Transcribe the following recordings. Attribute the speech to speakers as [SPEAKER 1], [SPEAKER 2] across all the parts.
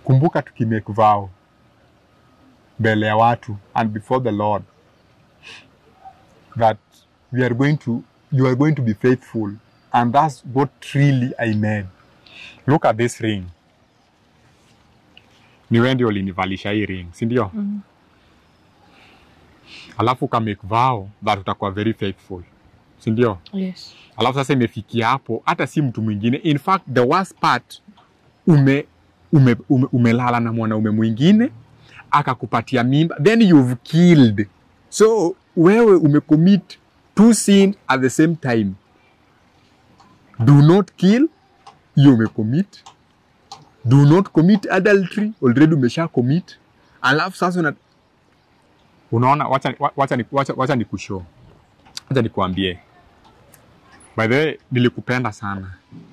[SPEAKER 1] kumbuka tukimake vow mbele ya watu and before the Lord that we are going to you are going to be faithful and that's what really I made. Look at this ring. Ni wewe ndio ulinivalisha hii ring, si ndio?
[SPEAKER 2] Mm.
[SPEAKER 1] Alafu ka make vow that utakuwa very faithful, si ndio?
[SPEAKER 2] Yes.
[SPEAKER 1] alafu sasa imefikia hapo hata si mtu mwingine in fact the worst part ume, ume, ume, umelala na mwanaume mwingine akakupatia mimba then you've killed so wewe umecommit two sin at the same time do not kill hiyo umecommit do not commit adultery already umesha commit alafu sasa una, unaona wacha, wacha, wacha, wacha, wacha nikushow wacha nikuambie By the way, nilikupenda sana.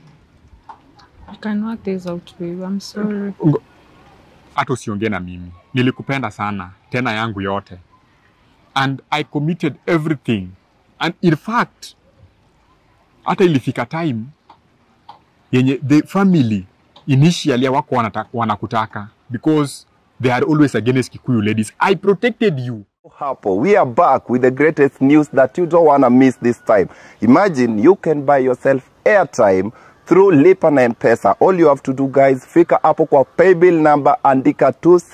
[SPEAKER 2] I can work this out, babe. I'm sorry.
[SPEAKER 1] Hata usiongee na mimi. Nilikupenda sana, tena yangu yote. And I committed everything. And in fact, hata ilifika time yenye the family initially wako wanata- wanakutaka because they are always against Kikuyu ladies. I protected you.
[SPEAKER 3] Hapo, we are back with the greatest news that you don't want to miss this time. Imagine you can buy yourself airtime through Lipa na M-Pesa. All you have to do guys, fika hapo kwa paybill number andika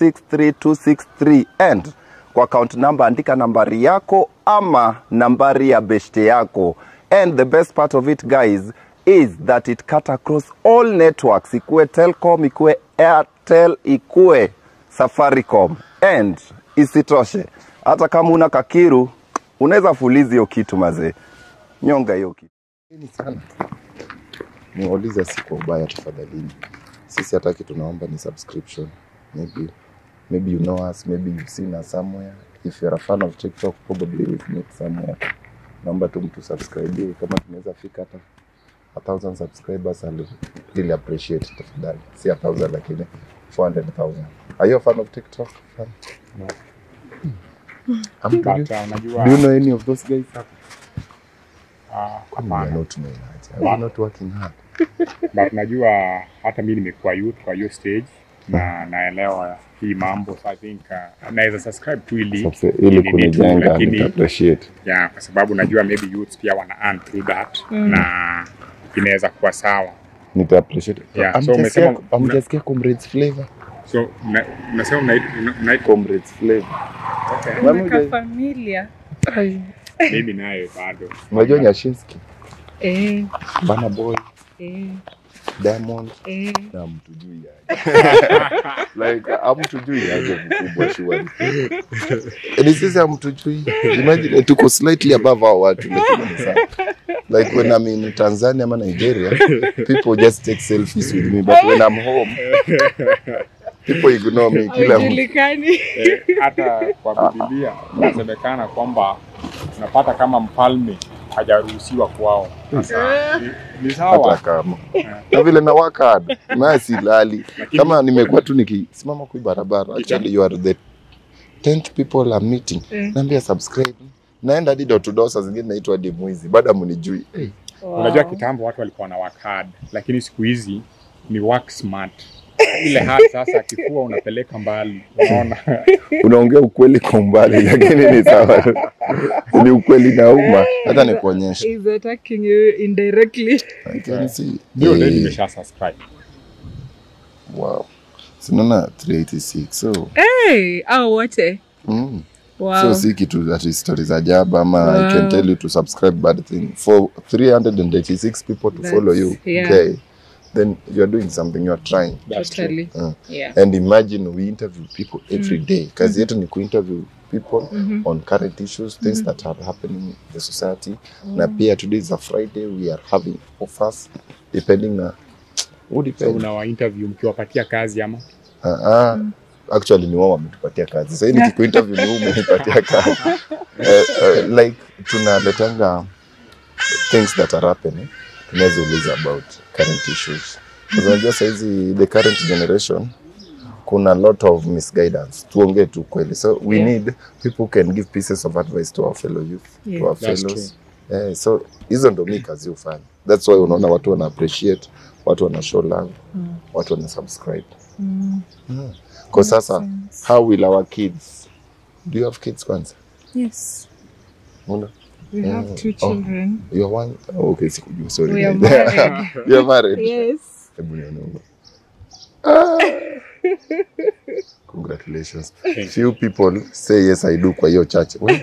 [SPEAKER 3] 263263 and kwa account number andika nambari yako ama nambari ya beshte yako. And the best part of it guys is that it cut across all networks, ikue Telcom, ikue Airtel, ikue Safaricom. And isitoshe, hata kama una kakiru unaweza fulizi hiyo kitu mazee, nyonga hiyo kitu.
[SPEAKER 4] Ni sana niwaulize, si kwa ubaya tafadhalini. Sisi hataki, tunaomba ni subscription. Maybe maybe you know us, maybe you've seen us somewhere. If you're a fan of TikTok, probably we've met somewhere. Naomba tu mtu subscribe, kama tunaweza fika hata a thousand subscribers, I'll really appreciate tafadhali. Si a thousand lakini 400,000. Are you a fan of TikTok? Fan?
[SPEAKER 1] No.
[SPEAKER 4] I'm
[SPEAKER 1] But uh, unajua
[SPEAKER 4] Do you know any of those guys?
[SPEAKER 1] uh,
[SPEAKER 4] Kwani we are
[SPEAKER 1] hapana.
[SPEAKER 4] not knowing that. Are we not working hard?
[SPEAKER 1] but najua hata mi nimekuwa youth kwa hiyo stage na naelewa hii mambo so I think uh, naweza subscribe tu ili
[SPEAKER 4] Sasa ili
[SPEAKER 1] ili ni tu,
[SPEAKER 4] kunijenga
[SPEAKER 1] lakini
[SPEAKER 4] nita appreciate.
[SPEAKER 1] ya kwa sababu najua maybe youths pia wana earn through that na inaweza kuwa sawa
[SPEAKER 4] nita appreciate.
[SPEAKER 1] Yeah,
[SPEAKER 4] Am-
[SPEAKER 1] so
[SPEAKER 4] mjasikia-
[SPEAKER 1] umesema-
[SPEAKER 4] am- mjasikia comrades flavor?
[SPEAKER 1] so mna- mnasema mnai- mna- mnai-
[SPEAKER 4] Comrades flavor.
[SPEAKER 1] okay.
[SPEAKER 4] Mami
[SPEAKER 2] Umeka
[SPEAKER 4] guys.
[SPEAKER 2] familia.
[SPEAKER 1] mimi nayo bado
[SPEAKER 4] Unajua Nyashinski,
[SPEAKER 2] Eh,
[SPEAKER 4] Burna Boy,
[SPEAKER 2] eh,
[SPEAKER 4] Diamond
[SPEAKER 2] eh.
[SPEAKER 4] na mtujui aje. like amtujui aje mkubwa shughuli. Ni sisi amtujui. Imagine tuko slightly above hao watu lakini ni sawa. Like when I'm in Tanzania ama Nigeria, people just take selfies with me but when I'm home people ignore me kila mtu.
[SPEAKER 2] Haujulikani.
[SPEAKER 1] Eh, hata kwa Biblia inasemekana kwamba unapata kama mfalme hajaruhusiwa kwao. Sasa ni, ni
[SPEAKER 4] hata
[SPEAKER 1] sawa
[SPEAKER 4] kama na vile na work hard na silali kama nimekuwa tu nikisimama kwa hii barabara actually you are the 10th people I'm meeting
[SPEAKER 2] Eh.
[SPEAKER 4] naambia subscribe naenda hadi door to door saa zingine naitwa hadi mwizi bado amunijui hey.
[SPEAKER 1] Unajua
[SPEAKER 2] Wow.
[SPEAKER 1] kitambo watu walikuwa na work hard, lakini siku hizi ni work smart. Ile hard sasa kifua unapeleka mbali, unaona
[SPEAKER 4] unaongea ukweli kwa umbali lakini ni sawa ni ukweli na umma hata nikuonyesha
[SPEAKER 2] He's attacking you indirectly.
[SPEAKER 4] I can see.
[SPEAKER 1] ndio leo
[SPEAKER 4] Eh,
[SPEAKER 1] nimesha subscribe.
[SPEAKER 4] wow sinaona 386 so
[SPEAKER 2] Hey, au wote.
[SPEAKER 4] mm.
[SPEAKER 2] Wow.
[SPEAKER 4] so si kitu that is stories ajabu ama i can
[SPEAKER 2] Wow.
[SPEAKER 4] tell you to subscribe bad thing for 386 people to
[SPEAKER 2] That's-
[SPEAKER 4] follow you
[SPEAKER 2] yeah.
[SPEAKER 4] okay then you are doing something you are trying
[SPEAKER 1] That's true.
[SPEAKER 2] totally.
[SPEAKER 4] uh,
[SPEAKER 2] Yeah.
[SPEAKER 4] and imagine we interview people every day kazi yetu ni kuinterview people
[SPEAKER 2] Mhm.
[SPEAKER 4] on current issues things that are happening in the society na pia today is a friday we are having offers depending na who
[SPEAKER 1] So
[SPEAKER 4] depends
[SPEAKER 1] unawa interview mkiwapatia kazi ama
[SPEAKER 4] uh, uh, actually ni wao wametupatia kazi sasa hii nikikuinterview ni wewe umenipatia kazi uh, uh, like tunaletanga things that are happening tunaweza uliza about current issues Kwa unajua saizi the current generation kuna lot of misguidance tuongee tu kweli so we
[SPEAKER 2] Yeah.
[SPEAKER 4] need people who can give pieces of advice to our fellow youth
[SPEAKER 2] Yeah.
[SPEAKER 4] to our
[SPEAKER 1] That's
[SPEAKER 4] fellows eh, so hizo ndo mi kazi hufanya that's why unaona watu wana appreciate watu wana show love
[SPEAKER 2] Mm.
[SPEAKER 4] watu wana subscribe
[SPEAKER 2] Mm.
[SPEAKER 4] kwa sasa
[SPEAKER 2] sense.
[SPEAKER 4] how will our kids do you have kids kwanza
[SPEAKER 2] Yes.
[SPEAKER 4] Una?
[SPEAKER 2] We have
[SPEAKER 4] Mm.
[SPEAKER 2] two
[SPEAKER 4] Oh.
[SPEAKER 2] children.
[SPEAKER 4] you are one oh, okay sikujua sorry
[SPEAKER 2] We are
[SPEAKER 4] guys.
[SPEAKER 2] married.
[SPEAKER 4] you are married
[SPEAKER 2] yes.
[SPEAKER 4] hebu nione ah. congratulations few people say yes i do kwa hiyo church well,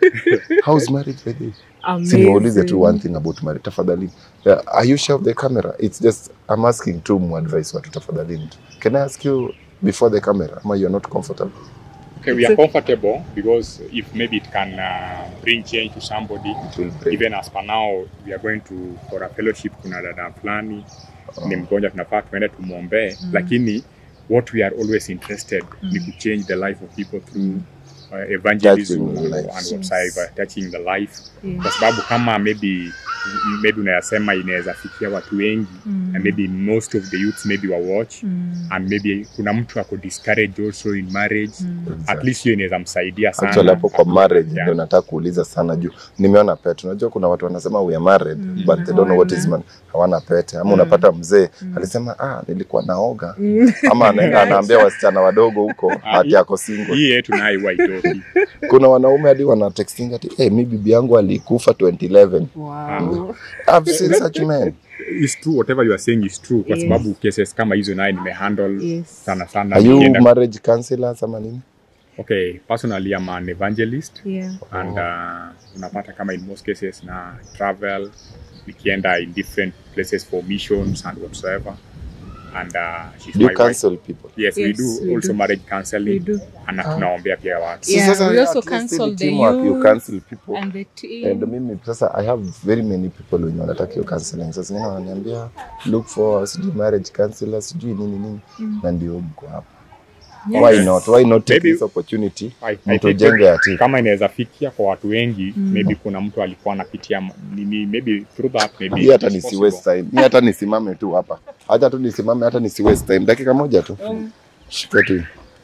[SPEAKER 4] how's marriage by the way? Si niwaulize tu one thing about marriage tafadhali. Yeah, are you sure of the camera? It's just I'm asking tu mu advice watu tafadhali. Can I ask you before the camera? Ama you're not comfortable?
[SPEAKER 1] Okay, we are comfortable because if maybe it can uh, bring change to somebody.
[SPEAKER 4] It will break.
[SPEAKER 1] Even as per now, we are going to for a fellowship. Kuna dada fulani ni mgonjwa, tunafaa tuende tumwombee, lakini what we are always interested ni to change the life of people through uh, evangelism
[SPEAKER 4] Touching the lives.
[SPEAKER 1] and whatsoever, touching the life
[SPEAKER 2] Yeah.
[SPEAKER 1] kwa sababu kama maybe maybe unayasema inaweza fikia watu wengi
[SPEAKER 2] Mm.
[SPEAKER 1] and maybe most of the youths maybe wa watch
[SPEAKER 2] Mm.
[SPEAKER 1] and maybe kuna mtu ako discouraged also in marriage
[SPEAKER 2] Mm.
[SPEAKER 1] at least hiyo inaweza msaidia sana
[SPEAKER 4] Actually hapo kwa marriage
[SPEAKER 1] Yeah.
[SPEAKER 4] ndio nataka kuuliza sana juu nimeona pete. Unajua kuna watu wanasema we are married
[SPEAKER 2] Mm.
[SPEAKER 4] but they don't know what is
[SPEAKER 2] Hawana.
[SPEAKER 4] man. Hawana pete. Ama unapata mzee alisema ah nilikuwa naoga. Ama anaenda anaambia wasichana wadogo huko ati ako single.
[SPEAKER 1] hii yetu nayo huwa itoki
[SPEAKER 4] Kuna wanaume hadi wana texting ati eh hey, mi bibi yangu alikufa 2011.
[SPEAKER 2] Wow.
[SPEAKER 4] I've seen such men.
[SPEAKER 1] is true whatever you are saying is true kwa
[SPEAKER 2] Yes.
[SPEAKER 1] sababu cases kama hizo naye nimehandle
[SPEAKER 2] Yes.
[SPEAKER 1] sana sana
[SPEAKER 4] Are you
[SPEAKER 1] Nikienda-
[SPEAKER 4] marriage counselors ama nini?
[SPEAKER 1] okay personally I'm an evangelist
[SPEAKER 2] Yeah.
[SPEAKER 1] and uh, unapata kama in most cases na travel nikienda in different places for missions and whatsoever and uh, she's
[SPEAKER 4] Do you
[SPEAKER 1] my wife.
[SPEAKER 4] counsel people?
[SPEAKER 1] yes, we
[SPEAKER 2] Yes,
[SPEAKER 1] do
[SPEAKER 2] we
[SPEAKER 1] also
[SPEAKER 2] do.
[SPEAKER 1] marriage
[SPEAKER 2] We
[SPEAKER 1] counseling
[SPEAKER 2] do.
[SPEAKER 1] and tunaombea pia watu
[SPEAKER 2] Yeah,
[SPEAKER 4] sasa
[SPEAKER 2] we also
[SPEAKER 4] at least
[SPEAKER 2] counsel
[SPEAKER 4] in
[SPEAKER 2] the
[SPEAKER 4] teamwork, you
[SPEAKER 2] youth
[SPEAKER 4] counsel people.
[SPEAKER 2] And the team.
[SPEAKER 4] And mimi sasa I have very many people wenye wanataka hiyo counseling. Sasa zingine wananiambia look for sijui marriage counselor sijui nini nini na ndio mko hapa.
[SPEAKER 2] Yes.
[SPEAKER 4] Why not? Why not take
[SPEAKER 1] Maybe-
[SPEAKER 4] this opportunity
[SPEAKER 1] I- I think
[SPEAKER 4] mtujenge ya team?
[SPEAKER 1] kama inaweza fikia kwa watu wengi
[SPEAKER 2] Mm.
[SPEAKER 1] maybe kuna mtu alikuwa anapitia ma- nini maybe through that maybe
[SPEAKER 4] Hii hata
[SPEAKER 1] it's
[SPEAKER 4] nisi
[SPEAKER 1] possible.
[SPEAKER 4] waste time. Hii hata nisimame tu hapa. Hata tu nisimame hata nisi waste time. Dakika moja tu. Shika tu.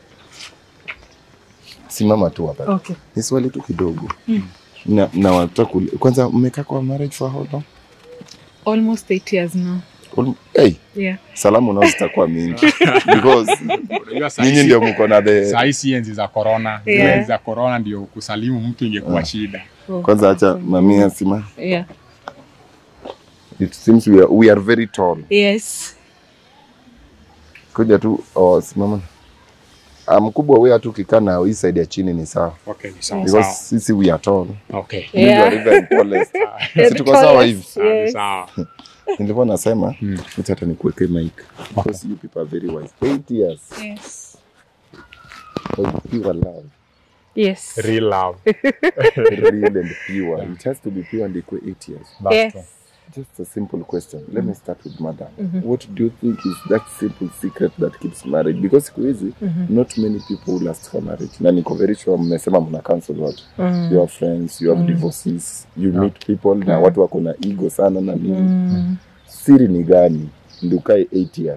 [SPEAKER 4] Simama tu hapa.
[SPEAKER 2] Okay.
[SPEAKER 4] Ni swali tu kidogo. Na, na wataka kuli- kwanza mmekaa kwa marriage for how long?
[SPEAKER 2] Almost eight years now.
[SPEAKER 4] Ul- Hey,
[SPEAKER 2] Yeah.
[SPEAKER 4] salamu nao zitakuwa mingi because
[SPEAKER 1] Unajua saa
[SPEAKER 4] nyinyi
[SPEAKER 1] hizi-
[SPEAKER 4] ndio mko na the
[SPEAKER 1] saa hii si enzi za corona
[SPEAKER 2] Yeah.
[SPEAKER 1] enzi za corona ndio kusalimu mtu ingekuwa shida
[SPEAKER 2] Oh.
[SPEAKER 4] kwanza acha mamia sima
[SPEAKER 2] Yeah.
[SPEAKER 4] it seems we are, we are very tall
[SPEAKER 2] Yes.
[SPEAKER 4] kuja tu oh, simama Ah, mkubwa wewe hatu ukikaa na hii side ya chini ni sawa
[SPEAKER 1] okay ni sawa
[SPEAKER 4] because
[SPEAKER 1] sawa
[SPEAKER 4] sisi we are tall
[SPEAKER 1] okay
[SPEAKER 4] You
[SPEAKER 2] Yeah.
[SPEAKER 4] are even tallest
[SPEAKER 2] Yeah,
[SPEAKER 4] si tuko sawa
[SPEAKER 2] tallest.
[SPEAKER 4] hivi
[SPEAKER 1] sawa ni
[SPEAKER 2] Yes.
[SPEAKER 1] sawa
[SPEAKER 4] nilikuwa nasema
[SPEAKER 1] Hmm.
[SPEAKER 4] acha hata nikuweke mic because you people are very wise eight years
[SPEAKER 2] Yes.
[SPEAKER 4] of pure love
[SPEAKER 2] Yes.
[SPEAKER 1] real love
[SPEAKER 4] real and pure it has to be pure and equal eight years
[SPEAKER 1] That's true.
[SPEAKER 2] Yes.
[SPEAKER 4] Just a simple question. Let me start with madam. What do you think is that simple secret that keeps marriage? Because siku hizi not many people last for marriage. Na niko very sure mmesema mna cancel watu.
[SPEAKER 2] Mm.
[SPEAKER 4] You have friends, you have divorces, you meet people na watu wako na ego sana na nini.
[SPEAKER 2] Mm.
[SPEAKER 4] Siri ni gani? Ndio ukae 8 years.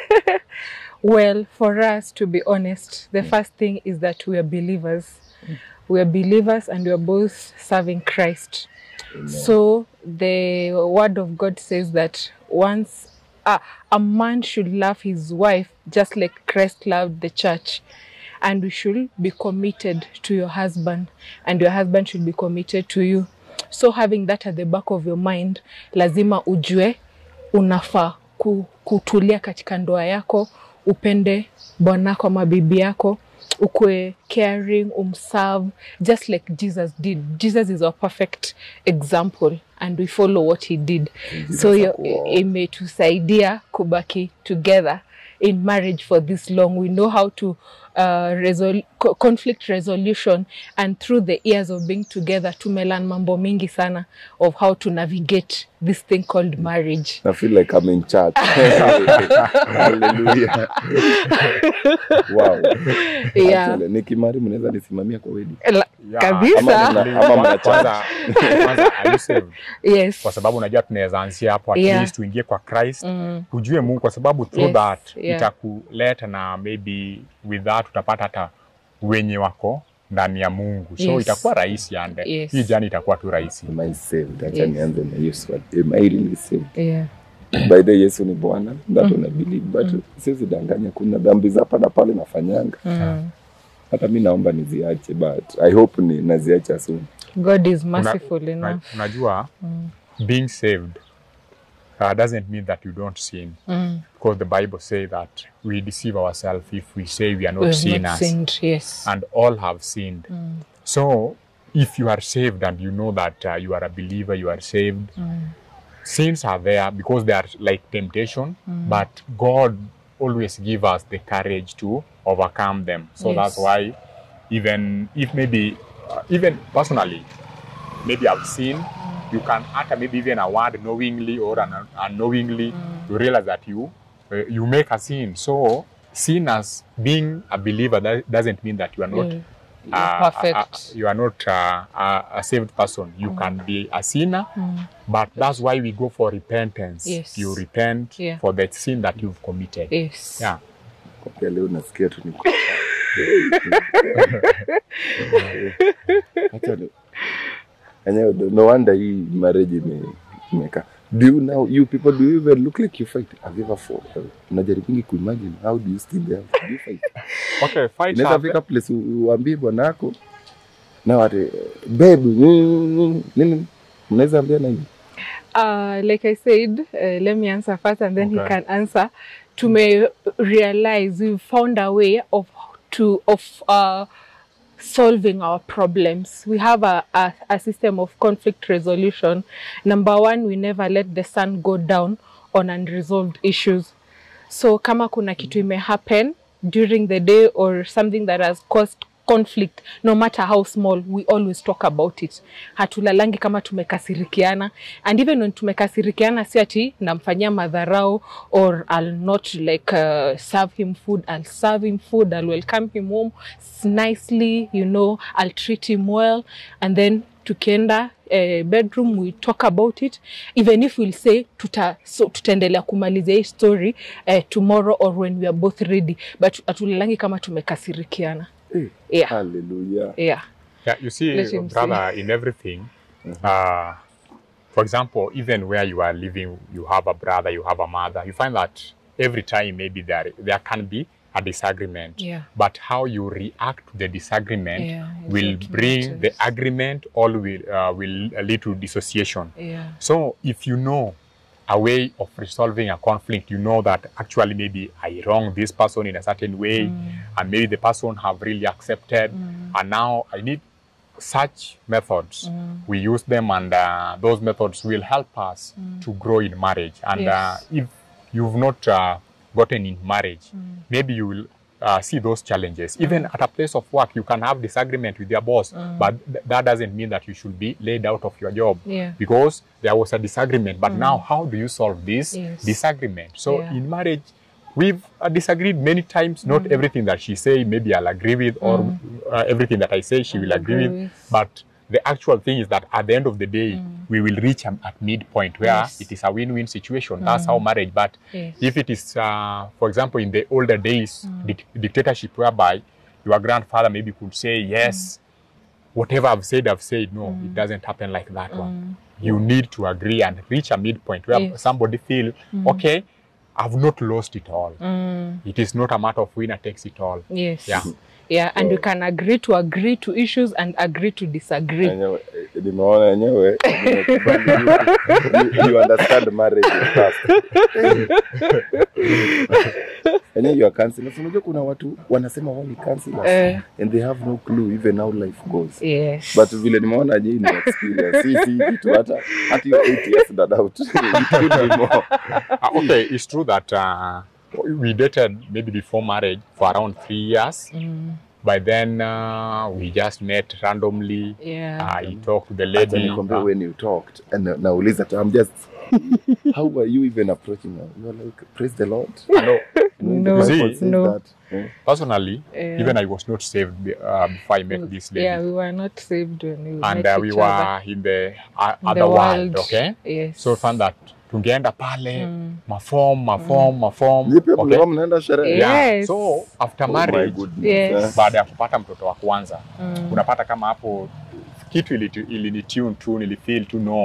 [SPEAKER 2] Well, for us, to be honest, the first thing is that we are believers. We are believers and we are both serving Christ. So the word of God says that once uh, a man should love his wife just like Christ loved the church. And we should be committed to your husband, and your husband should be committed to you. So having that at the back of your mind, lazima ujue unafaa ku, kutulia katika ndoa yako, upende bwanako ama bibi yako, ukwe caring, umserve just like Jesus did. Jesus is our perfect example and we follow what he did. So hiyo
[SPEAKER 4] hakuwa-
[SPEAKER 2] imetusaidia kubaki together in marriage for this long. We know how to uh, resol co- conflict resolution and through the years of being together tumelan mambo mingi sana of how to navigate this thing called marriage.
[SPEAKER 4] I feel like I'm in church. Hallelujah. wow.
[SPEAKER 2] Yeah.
[SPEAKER 4] Actually, nikimari mnaweza nisimamia kwa wedding.
[SPEAKER 2] La-
[SPEAKER 1] Yeah.
[SPEAKER 4] Ama
[SPEAKER 2] kabisa
[SPEAKER 4] mna- ama mna
[SPEAKER 1] kwanza kwanza are you saved?
[SPEAKER 2] yes
[SPEAKER 1] kwa sababu unajua tunaweza anzia hapo at
[SPEAKER 2] Yeah.
[SPEAKER 1] least tuingie kwa Christ
[SPEAKER 2] mm.
[SPEAKER 1] tujue Mungu kwa sababu through
[SPEAKER 2] Yes,
[SPEAKER 1] that
[SPEAKER 2] yeah.
[SPEAKER 1] itakuleta na maybe with that utapata hata wenye wako ndani ya Mungu so
[SPEAKER 2] Yes.
[SPEAKER 1] itakuwa rahisi ande
[SPEAKER 2] Yes.
[SPEAKER 1] hii jani itakuwa tu rahisi
[SPEAKER 4] Am I saved? Acha
[SPEAKER 2] Yes.
[SPEAKER 4] nianze na hiyo swali. Am I really saved?
[SPEAKER 2] yeah
[SPEAKER 3] by the Yesu ni Bwana that una believe but siwezi danganya, kuna dhambi za hapa na pale nafanyanga,
[SPEAKER 2] Mm.
[SPEAKER 3] hata mi naomba niziache but I hope ni naziacha soon.
[SPEAKER 2] God is
[SPEAKER 1] Una-
[SPEAKER 2] merciful
[SPEAKER 1] una-
[SPEAKER 2] enough.
[SPEAKER 1] unajua
[SPEAKER 2] Mm.
[SPEAKER 1] being saved uh, doesn't mean that you don't sin
[SPEAKER 2] Mm.
[SPEAKER 1] because the bible say that we deceive ourselves if we say we are not
[SPEAKER 2] We have
[SPEAKER 1] sinners
[SPEAKER 2] not sinned, yes.
[SPEAKER 1] and all have sinned
[SPEAKER 2] Mm.
[SPEAKER 1] so if you are saved and you know that uh, you are a believer you are saved
[SPEAKER 2] Mm.
[SPEAKER 1] sins are there because they are like temptation but god always give us the courage to overcome them so
[SPEAKER 2] Yes.
[SPEAKER 1] that's why even if maybe uh, even personally maybe i've sinned you can utter maybe even a word knowingly or un- unknowingly you realize that you uh, you make a sin so sin as being a believer that doesn't mean that you are not
[SPEAKER 2] Mm.
[SPEAKER 1] uh,
[SPEAKER 2] You're perfect.
[SPEAKER 1] uh, uh, you are not uh, a, a saved person. You can be a sinner, but that's why we go for repentance.
[SPEAKER 2] Yes.
[SPEAKER 1] You repent
[SPEAKER 2] Yeah.
[SPEAKER 1] for the sin that you've committed.
[SPEAKER 2] Yes.
[SPEAKER 1] Yeah.
[SPEAKER 3] Kwa leo nasikia tu niko Acha ni- enyewe no wonder hii marriage ime imeka do you now you people do you even look like you fight have you ever fought unajaribingi kuimagine how do you still there do you fight
[SPEAKER 1] Okay, fight
[SPEAKER 3] inaweza
[SPEAKER 1] have-
[SPEAKER 3] fika place u- uambie bwana yako na wate babe mm, nini mnaweza ambia na hivi
[SPEAKER 2] Uh, like I said, uh, let me answer first and then he
[SPEAKER 1] Okay.
[SPEAKER 2] can answer. To may realize we've found a way of to of uh, solving our problems. We have a, a, a system of conflict resolution. Number one, we never let the sun go down on unresolved issues. So kama kuna kitu ime happen during the day or something that has caused conflict no matter how small we always talk about it hatulalangi kama tumekasirikiana and even when tumekasirikiana si ati namfanyia madharau or I'll not like uh, serve him food I'll serve him food I'll welcome him home s- nicely you know I'll treat him well and then tukienda eh, bedroom we talk about it even if we'll say tuta, so, tutaendelea kumalizia hii story eh, tomorrow or when we are both ready but hatulalangi kama tumekasirikiana
[SPEAKER 3] Eh,
[SPEAKER 2] yeah.
[SPEAKER 3] hallelujah
[SPEAKER 1] Yeah,
[SPEAKER 2] yeah
[SPEAKER 1] you see,
[SPEAKER 2] Let him
[SPEAKER 1] brother, in everything, uh, for example, even where you are living, you have a brother, you have a mother, you find that every time maybe there there can be a disagreement.
[SPEAKER 2] Yeah.
[SPEAKER 1] But how you react to the disagreement
[SPEAKER 2] Yeah, is
[SPEAKER 1] will
[SPEAKER 2] what
[SPEAKER 1] bring the
[SPEAKER 2] matters.
[SPEAKER 1] agreement all will uh, will lead to dissociation.
[SPEAKER 2] yeah
[SPEAKER 1] So if you know a way of resolving a conflict, you know that actually maybe I wrong this person in a certain way, and maybe the person have really accepted, and now I need such methods. We use them, and uh, those methods will help us to grow in marriage. And
[SPEAKER 2] Yes.
[SPEAKER 1] uh, if you've not uh, gotten in marriage, maybe you will. Uh, see those challenges. Even at a place of work, you can have disagreement with your boss, but th- that doesn't mean that you should be laid out of your job
[SPEAKER 2] Yeah.
[SPEAKER 1] because there was a disagreement. But now, how do you solve this
[SPEAKER 2] Yes.
[SPEAKER 1] disagreement? So
[SPEAKER 2] Yeah.
[SPEAKER 1] in marriage, we've uh, disagreed many times. Not everything that she say, maybe I'll agree with, or uh, everything that I say, she will agree,
[SPEAKER 2] agree
[SPEAKER 1] with.
[SPEAKER 2] with.
[SPEAKER 1] But the actual thing is that at the end of the day, we will reach a, at midpoint where
[SPEAKER 2] Yes.
[SPEAKER 1] it is a win-win situation. That's how marriage. But
[SPEAKER 2] Yes.
[SPEAKER 1] if it is, uh, for example, in the older days, dic- dictatorship, whereby your grandfather maybe could say yes whatever I've said, I've said. No, it doesn't happen like that one. You need to agree and reach a midpoint where
[SPEAKER 2] Yes.
[SPEAKER 1] somebody feel, okay, I've not lost it all.
[SPEAKER 2] Mm,
[SPEAKER 1] It is not a matter of winner takes it all.
[SPEAKER 2] yes
[SPEAKER 1] Yeah.
[SPEAKER 2] yeah and we can agree to agree to issues and agree to disagree
[SPEAKER 3] Enyewe, eh, nimeona enyewe you, you understand marriage first. enyewe you are counselors. Unajua kuna watu wanasema wao ni counselors
[SPEAKER 2] Eh.
[SPEAKER 3] and they have no clue even how life goes.
[SPEAKER 2] yes
[SPEAKER 3] But vile nimeona je ni experience. Si si kitu hata hata hiyo 8 years that out. It could be more.
[SPEAKER 1] Uh, okay, it's true that uh, we dated maybe before marriage for around three years.
[SPEAKER 2] Mm,
[SPEAKER 1] By then, uh, we just met randomly.
[SPEAKER 2] yeah
[SPEAKER 1] I talked to the
[SPEAKER 3] Acha
[SPEAKER 1] lady.
[SPEAKER 3] nikwambie
[SPEAKER 1] uh,
[SPEAKER 3] when you talked and na- nauliza tu, I'm just how were you even approaching her? You were like praise the Lord.
[SPEAKER 1] no,
[SPEAKER 3] You know,
[SPEAKER 2] No,
[SPEAKER 3] the Bible
[SPEAKER 1] See,
[SPEAKER 3] says
[SPEAKER 2] no.
[SPEAKER 3] that. Eh?
[SPEAKER 1] personally,
[SPEAKER 2] Yeah.
[SPEAKER 1] even I was not saved be- uh, before I met this lady.
[SPEAKER 2] yeah we were not saved when we
[SPEAKER 1] and
[SPEAKER 2] met
[SPEAKER 1] uh, we
[SPEAKER 2] each
[SPEAKER 1] were
[SPEAKER 2] other.
[SPEAKER 1] in the uh,
[SPEAKER 2] In
[SPEAKER 1] other
[SPEAKER 2] the
[SPEAKER 1] world, okay?
[SPEAKER 2] yes
[SPEAKER 1] So found that tungeenda pale
[SPEAKER 2] Mm.
[SPEAKER 1] mafom mafom mafom
[SPEAKER 3] Nyie pia
[SPEAKER 1] okay?
[SPEAKER 3] mlikuwa mnaenda sherehe?
[SPEAKER 2] Yeah.
[SPEAKER 1] yeah.
[SPEAKER 2] Yes.
[SPEAKER 1] so after
[SPEAKER 3] Oh my
[SPEAKER 1] marriage
[SPEAKER 3] goodness.
[SPEAKER 2] Yes.
[SPEAKER 3] Eh?
[SPEAKER 1] baada ya kupata mtoto wa kwanza
[SPEAKER 2] Mm.
[SPEAKER 1] unapata kama hapo kitu ilinitu- ilinitune tu nilifeel tu no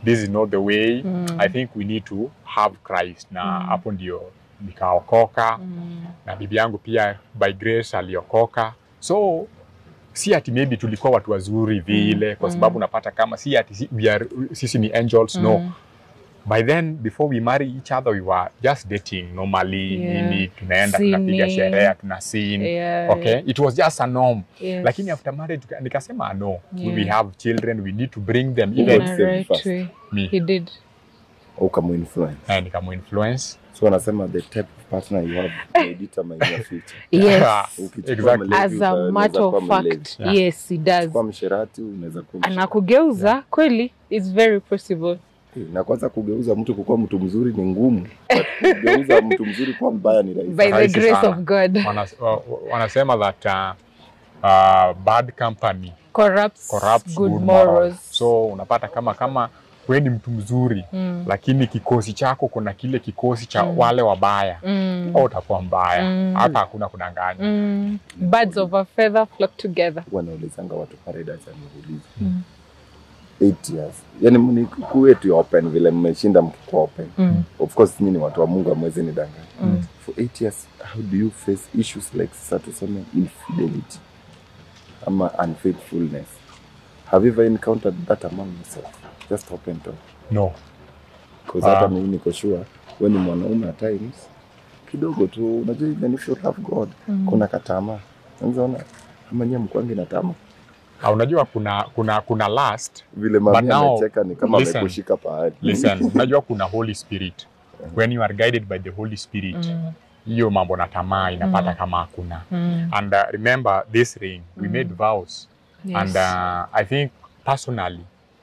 [SPEAKER 1] this is not the way i think we need to have christ na hapo ndio nikaokoka na bibi yangu pia by grace aliokoka so si ati maybe tulikuwa watu wazuri vile kwa sababu unapata kama si ati si, we are, sisi ni angels no by then before we marry each other we were just dating normally
[SPEAKER 2] Yeah.
[SPEAKER 1] nini tunaenda tunapiga
[SPEAKER 2] Sinning.
[SPEAKER 1] sherehe tuna sin
[SPEAKER 2] Yeah.
[SPEAKER 1] okay it was just a norm
[SPEAKER 2] Yes.
[SPEAKER 1] lakini after marriage tuka- nikasema no
[SPEAKER 2] Yeah.
[SPEAKER 1] we have children we need to bring them
[SPEAKER 2] in
[SPEAKER 1] even
[SPEAKER 2] a
[SPEAKER 4] Save
[SPEAKER 2] right
[SPEAKER 4] first.
[SPEAKER 2] way.
[SPEAKER 1] me
[SPEAKER 2] He did.
[SPEAKER 4] ukamuinfluence
[SPEAKER 1] eh, nikamuinfluence
[SPEAKER 4] so wanasema the type of partner you have may determine your future
[SPEAKER 2] Yes.
[SPEAKER 4] Ukichukua
[SPEAKER 1] Exactly.
[SPEAKER 4] mlevi,
[SPEAKER 2] As a
[SPEAKER 4] unaweza
[SPEAKER 2] matter
[SPEAKER 4] kuwa
[SPEAKER 2] of
[SPEAKER 4] mlevi.
[SPEAKER 2] fact,
[SPEAKER 1] Yeah.
[SPEAKER 2] yes, he does.
[SPEAKER 4] kwa msherati unaweza kuwa msherati.
[SPEAKER 2] Anakugeuza kweli, it's very possible.
[SPEAKER 4] na kwanza kugeuza mtu kukuwa mtu mzuri ni ngumu but kugeuza mtu mzuri kuwa mbaya ni rahisi
[SPEAKER 2] By the
[SPEAKER 1] Rahisi
[SPEAKER 2] grace
[SPEAKER 1] sana.
[SPEAKER 2] of God.
[SPEAKER 1] Wanas, wa- wa- wanasema that uh, uh, bad company
[SPEAKER 2] Corrupts,
[SPEAKER 1] corrupts
[SPEAKER 2] good,
[SPEAKER 1] good, morals.
[SPEAKER 2] morals.
[SPEAKER 1] So unapata kama kama we ni mtu mzuri
[SPEAKER 2] Mm.
[SPEAKER 1] lakini kikosi chako kuna kile kikosi cha wale wabaya
[SPEAKER 2] Mm.
[SPEAKER 1] au utakuwa mbaya
[SPEAKER 2] Mm.
[SPEAKER 1] hapa hakuna kudanganya
[SPEAKER 2] Mm. Birds of a feather flock together.
[SPEAKER 4] wanaulizanga watu paradise ameuliza eight years yani mnikuwe tu open vile mmeshinda mkikuwa open
[SPEAKER 2] Mm.
[SPEAKER 4] of course nyinyi ni watu wa mungu amwezi ni danganya
[SPEAKER 2] Mm.
[SPEAKER 4] for eight years how do you face issues like sasa tuseme infidelity ama unfaithfulness have you ever encountered that among yourself just open talk
[SPEAKER 1] no
[SPEAKER 4] because hata
[SPEAKER 1] Ah.
[SPEAKER 4] mimi niko sure we ni mwanaume at times kidogo tu unajua even if you love god kuna katama unaona ama nyie mkwangi na tama
[SPEAKER 1] Ah, unajua kuna kuna kuna last
[SPEAKER 4] vile
[SPEAKER 1] But
[SPEAKER 4] mami
[SPEAKER 1] now,
[SPEAKER 4] amecheka ni kama
[SPEAKER 1] listen.
[SPEAKER 4] amekushika pahali
[SPEAKER 1] listen unajua kuna holy spirit when you are guided by the holy spirit hiyo mambo na tamaa inapata kama hakuna
[SPEAKER 2] Mm.
[SPEAKER 1] and uh, remember this ring we made vows
[SPEAKER 2] Yes.
[SPEAKER 1] and uh, i think personally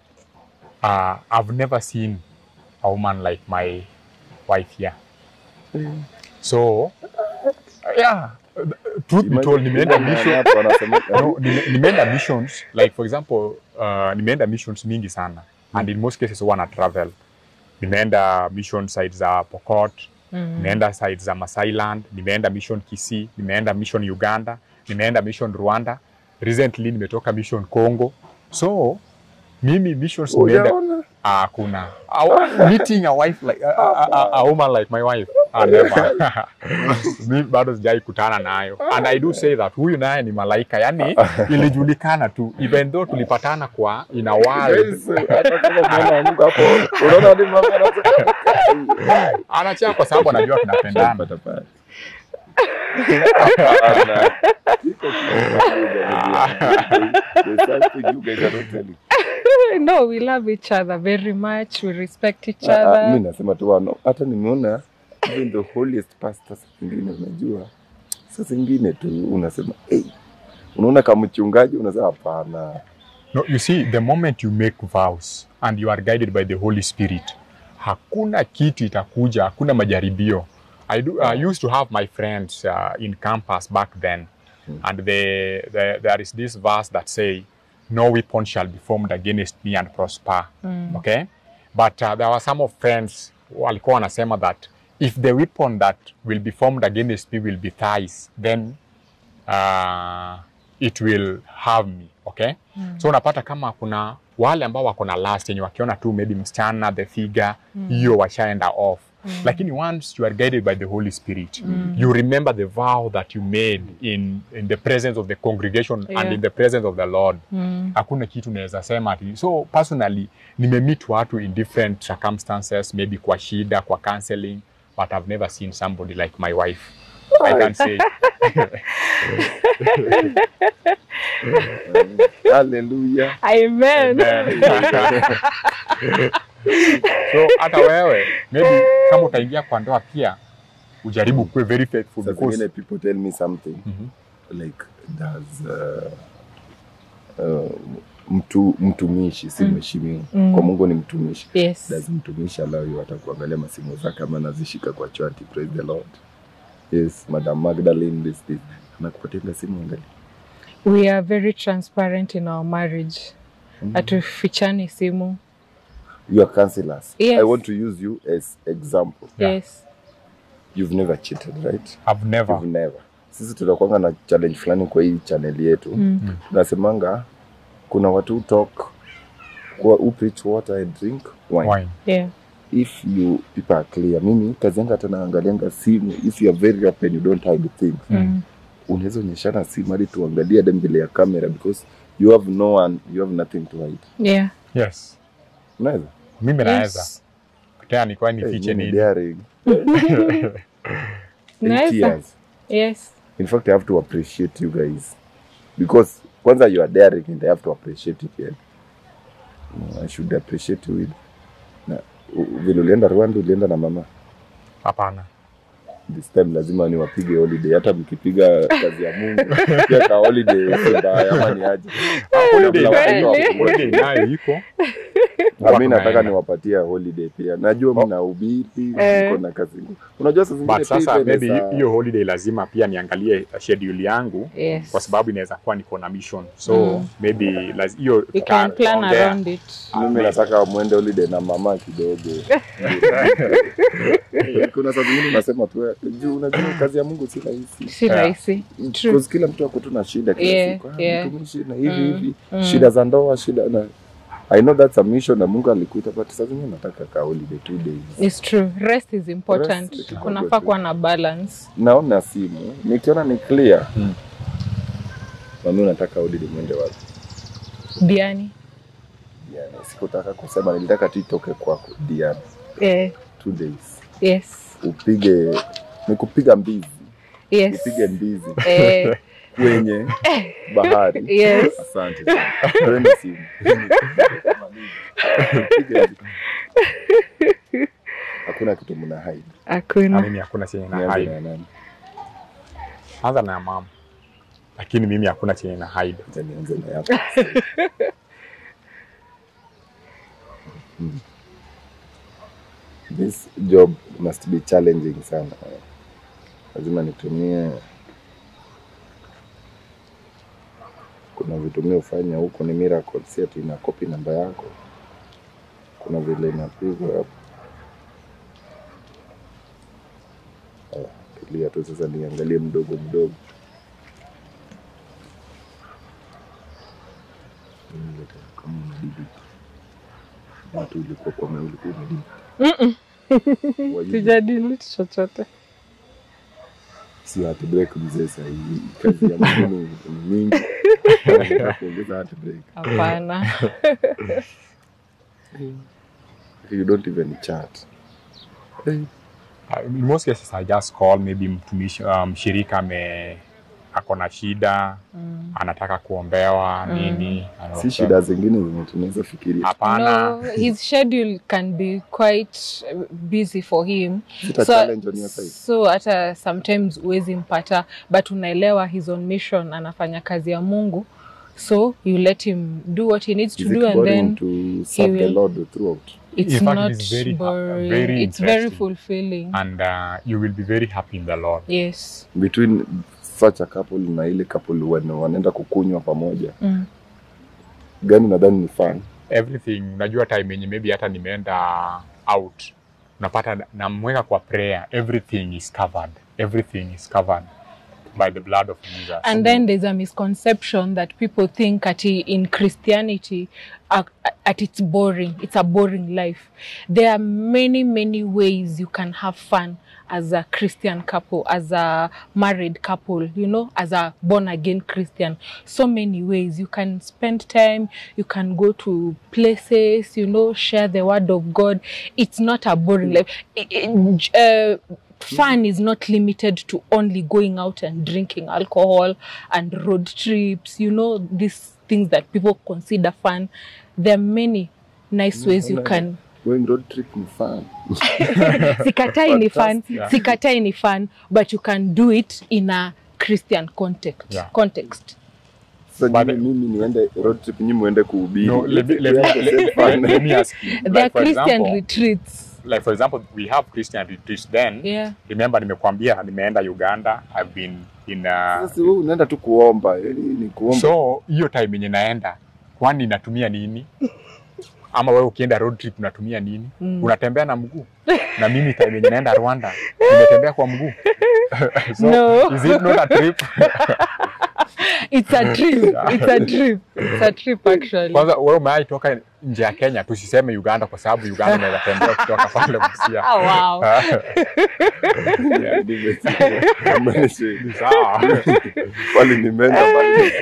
[SPEAKER 1] uh, i've never seen a woman like my wife here so uh, yeah truth be told nimeenda mission
[SPEAKER 4] Hapo wanasema,
[SPEAKER 1] no, nime- nimeenda missions like for example uh, nimeenda missions mingi sana and in most cases huwa na travel nimeenda mission sites za pokot nimeenda sites za masailand nimeenda mission kisii nimeenda mission uganda nimeenda mission rwanda recently nimetoka mission congo so mimi missions nimeenda
[SPEAKER 4] Hujaona?
[SPEAKER 1] Ah, hakuna Awa- meeting a wife like a, a, a, a woman like my wife ah, never mi bado sijai kutana nayo and i do say that huyu naye ni malaika yani ilijulikana tu even though tulipatana kwa in a world
[SPEAKER 4] Guys, hata kama mwana wa Mungu hapo unaona hadi mama anasema
[SPEAKER 1] anachea kwa sababu anajua tunapendana
[SPEAKER 4] Pata pale. Hapana. Iko kitu. There's something you guys are not telling.
[SPEAKER 2] no, we love each other very much. We respect each
[SPEAKER 4] Ah, ah, mi
[SPEAKER 2] other.
[SPEAKER 4] nasema tu wano hata nimeona even the holiest pastor saa zingine unajua saa zingine tu unasema hey, unaona kama mchungaji unasema hapana
[SPEAKER 1] no, you see the moment you make vows and you are guided by the holy spirit hakuna kitu itakuja hakuna majaribio I, do, I used to have my friends uh, in campus back then and the, the, there is this verse that say no weapon shall be formed against me and prosper okay but uh, there were some of friends walikuwa wanasema that if the weapon that will be formed against me will be thighs then uh, it will have me okay so unapata kama kuna wale ambao wako na last yenye wakiona tu maybe msichana the figure hiyo washaenda off lakini once you are guided by the holy spirit you remember the vow that you made in, in the presence of the congregation and
[SPEAKER 2] Yeah.
[SPEAKER 1] in the presence of the lord hakuna kitu naweza sema ati so personally nimemeet watu in different circumstances maybe kwa shida kwa counseling but i've never seen somebody like my wife i can say
[SPEAKER 4] haleluya
[SPEAKER 2] Amen.
[SPEAKER 1] so hata wewe maybe kama utaingia kwa ndoa pia ujaribu kuwe very faithful
[SPEAKER 4] Saa
[SPEAKER 1] because
[SPEAKER 4] zingine people tell me something
[SPEAKER 1] Mhm.
[SPEAKER 4] like does uh, uh, mtu mtumishi si mheshimiwa
[SPEAKER 2] Mm.
[SPEAKER 4] kwa Mungu ni mtumishi
[SPEAKER 2] Yes.
[SPEAKER 4] does mtumishi allow you hata kuangalia masimu zake ama anazishika kwa chati praise the Lord yes madam Magdalene this this anakupatia simu angalia
[SPEAKER 2] We are very transparent in our marriage. Hatufichani simu.
[SPEAKER 4] you are counselors
[SPEAKER 2] Yes.
[SPEAKER 4] I want to use you as example
[SPEAKER 1] Yeah.
[SPEAKER 2] Yes.
[SPEAKER 4] you've never cheated right
[SPEAKER 1] i've never
[SPEAKER 4] You've never sisi tunakwanga na challenge fulani kwa hii channel yetu
[SPEAKER 2] Mm.
[SPEAKER 4] tunasemanga kuna watu talk Kwa who preach water and drink wine.
[SPEAKER 1] Wine.
[SPEAKER 2] Yeah.
[SPEAKER 4] If you people are clear, mimi kazi yangu hata naangalianga simu. If you are very open, you don't hide things.
[SPEAKER 2] Mm.
[SPEAKER 4] Unaweza onyeshana simu hadi tuangalie hadi mbele ya kamera because you have no one, you have nothing to hide.
[SPEAKER 2] Yeah.
[SPEAKER 1] Yes.
[SPEAKER 4] Unaweza?
[SPEAKER 1] Mimi naweza.
[SPEAKER 2] Yes.
[SPEAKER 1] Tena nikuwa
[SPEAKER 4] Hey,
[SPEAKER 1] nifiche
[SPEAKER 4] mimi
[SPEAKER 1] nini?
[SPEAKER 4] daring. Eight
[SPEAKER 2] Naweza.
[SPEAKER 4] years.
[SPEAKER 2] Yes.
[SPEAKER 4] In fact, I have to appreciate you guys because kwanza you are daring and I have to appreciate it. Yeah. I should appreciate you with na u- vile ulienda Rwanda ulienda na mama
[SPEAKER 1] Hapana.
[SPEAKER 4] this time lazima niwapige holiday hata mkipiga kazi ya Mungu pia ka holiday si mbaya ama ni aje
[SPEAKER 1] Holiday
[SPEAKER 4] Kabla
[SPEAKER 1] nayo
[SPEAKER 4] watu
[SPEAKER 1] iko.
[SPEAKER 4] wakuone.
[SPEAKER 1] Holiday nayo iko.
[SPEAKER 4] Na mimi nataka
[SPEAKER 1] tunaenda.
[SPEAKER 4] niwapatie holiday pia najua
[SPEAKER 1] Oh.
[SPEAKER 4] mnahubiri
[SPEAKER 2] Eh.
[SPEAKER 4] mko na kazi ngumu unajua saa zingine
[SPEAKER 1] But
[SPEAKER 4] pia
[SPEAKER 1] sasa maybe
[SPEAKER 4] inaweza-
[SPEAKER 1] hiyo holiday lazima pia niangalie schedule yangu
[SPEAKER 2] Yes.
[SPEAKER 1] kwa sababu inaweza kuwa niko na mission. So
[SPEAKER 2] Mm.
[SPEAKER 1] maybe laz- hiyo
[SPEAKER 2] You can
[SPEAKER 1] tuta-
[SPEAKER 2] plan
[SPEAKER 1] tutaongea.
[SPEAKER 2] around it.
[SPEAKER 4] mimi nataka mwende holiday na mama kidogo. Kuna saa zingine unasema tu juu unajua kazi ya Mungu si rahisi.
[SPEAKER 2] Si
[SPEAKER 1] Yeah.
[SPEAKER 2] rahisi. True.
[SPEAKER 4] Because kila mtu ako tu na shida kila
[SPEAKER 2] Yeah,
[SPEAKER 4] siku. Ah,
[SPEAKER 2] yeah.
[SPEAKER 4] mtumishi na hivi
[SPEAKER 2] Mm,
[SPEAKER 4] hivi.
[SPEAKER 2] mm.
[SPEAKER 4] Shida za ndoa, shida na I know that's a mission na Mungu alikuita but saa zingine nataka ka holiday two days.
[SPEAKER 2] It's true. Rest is important.
[SPEAKER 4] Rest kidogo
[SPEAKER 2] Kunafaa
[SPEAKER 4] tu.
[SPEAKER 2] kuwa na balance.
[SPEAKER 4] Naona simu, nikiona ni clear.
[SPEAKER 1] Mm.
[SPEAKER 4] Mami unataka holiday mwende wapi?
[SPEAKER 2] Diani.
[SPEAKER 4] Yani, sikutaka kusema nilitaka tu itoke kwako Diana.
[SPEAKER 2] Eh,
[SPEAKER 4] Two days.
[SPEAKER 2] yes.
[SPEAKER 4] Upige ni kupiga mbizi.
[SPEAKER 2] Yes.
[SPEAKER 4] Upige mbizi
[SPEAKER 2] Eh,
[SPEAKER 4] kwenye bahari.
[SPEAKER 2] Yes.
[SPEAKER 4] Asante sana. Twende simu. Upige mbizi. Hakuna kitu mna hide.
[SPEAKER 1] Na
[SPEAKER 2] hakuna.
[SPEAKER 1] mimi hakuna chenye na
[SPEAKER 4] Nianze
[SPEAKER 1] hide.
[SPEAKER 4] na nani?
[SPEAKER 1] Anza na mama. Lakini mimi hakuna chenye na hide.
[SPEAKER 4] Acha nianze na yako. Hmm. This job must be challenging sana. Lazima nitumie kuna vitu mimi hufanya huko ni miracle, si ati ina copy namba yako. Kuna vile inapigwa hapo. Aya, Tulia tu sasa, niangalie mdogo mdogo. Mimi kama unadidi watu ulikuwa kwa maana ulikuwa unadidi Were you-
[SPEAKER 2] Sijadiliti chochote.
[SPEAKER 4] si heartbreak mzee sahii kazi ya Mungu ni ni mingi Nataka kuongeza heartbreak
[SPEAKER 2] Hapana.
[SPEAKER 4] you don't even chat hey.
[SPEAKER 1] Uh, in most cases I just call maybe mtumishi uh, mshirika ame ako na shida
[SPEAKER 2] Mm.
[SPEAKER 1] anataka kuombewa
[SPEAKER 2] Mm.
[SPEAKER 1] nini
[SPEAKER 4] si shida zingine zenye tunaweza fikiria
[SPEAKER 1] hapana
[SPEAKER 2] No, his schedule can be quite uh, busy for him.
[SPEAKER 4] sita
[SPEAKER 2] So,
[SPEAKER 4] challenge on your side
[SPEAKER 2] so hata sometimes huwezi mpata but unaelewa his on mission anafanya kazi ya Mungu so you let him do what he needs to
[SPEAKER 4] is
[SPEAKER 2] do
[SPEAKER 4] it
[SPEAKER 2] and
[SPEAKER 4] boring
[SPEAKER 2] then
[SPEAKER 4] to serve the
[SPEAKER 2] will-
[SPEAKER 4] Lord throughout
[SPEAKER 2] it's
[SPEAKER 1] In fact,
[SPEAKER 2] not
[SPEAKER 1] it's very-
[SPEAKER 2] boring
[SPEAKER 1] very
[SPEAKER 2] it's very
[SPEAKER 1] interesting.
[SPEAKER 2] fulfilling
[SPEAKER 1] and uh, you will be very happy in the Lord
[SPEAKER 2] yes
[SPEAKER 4] between such a couple na ile couple wana- wanaenda kukunywa pamoja
[SPEAKER 2] mm.
[SPEAKER 4] gani nadhani ni fun
[SPEAKER 1] everything unajua time yenye maybe hata nimeenda out unapata namweka kwa prayer everything is covered everything is covered by the blood of Jesus
[SPEAKER 2] and then there's a misconception that people think at in christianity uh, at it's boring it's a boring life there are many many ways you can have fun as a christian couple as a married couple you know as a born again christian so many ways you can spend time you can go to places you know share the word of god it's not a boring life I- I- uh, fun is not limited to only going out and drinking alcohol and road trips you know these things that people consider fun there are many nice ways you can
[SPEAKER 4] going road trip ni fun
[SPEAKER 2] sikatai ni fun
[SPEAKER 1] Fantastic.
[SPEAKER 2] sikatai ni fun but you can do it in a christian context
[SPEAKER 1] Yeah.
[SPEAKER 2] context
[SPEAKER 4] sasa
[SPEAKER 1] But-
[SPEAKER 4] nyinyi mimi niende road trip nyinyi muende kuhubiri
[SPEAKER 1] no, let, me, let,
[SPEAKER 4] We
[SPEAKER 1] me,
[SPEAKER 4] have the
[SPEAKER 1] let,
[SPEAKER 4] same
[SPEAKER 1] let,
[SPEAKER 4] fun.
[SPEAKER 1] let me ask you
[SPEAKER 2] there are
[SPEAKER 1] like for
[SPEAKER 2] christian
[SPEAKER 1] example,
[SPEAKER 2] retreats
[SPEAKER 1] like for example we have Christian retreats then
[SPEAKER 2] yeah
[SPEAKER 1] remember nimekwambia nimeenda Uganda I've been in uh,
[SPEAKER 4] Sasa wewe unaenda tu kuomba yani ni kuomba
[SPEAKER 1] so hiyo time yenye naenda kwani natumia nini ama wewe ukienda road trip unatumia nini
[SPEAKER 2] Mm.
[SPEAKER 1] unatembea na mguu na mimi time yenye naenda Rwanda nimetembea kwa mguu so
[SPEAKER 2] No.
[SPEAKER 1] is it not a trip
[SPEAKER 2] It's a trip. It's a trip. It's a trip actually.
[SPEAKER 1] Kwanza wewe umewahi toka nje ya Kenya, tusiseme Uganda kwa sababu Uganda unaweza tembea kutoka pale Busia.
[SPEAKER 2] Oh, wow.
[SPEAKER 1] Yeah,
[SPEAKER 4] Nimesikia. Nimesikia.
[SPEAKER 1] ni sawa.
[SPEAKER 4] Pale nimeenda mbali.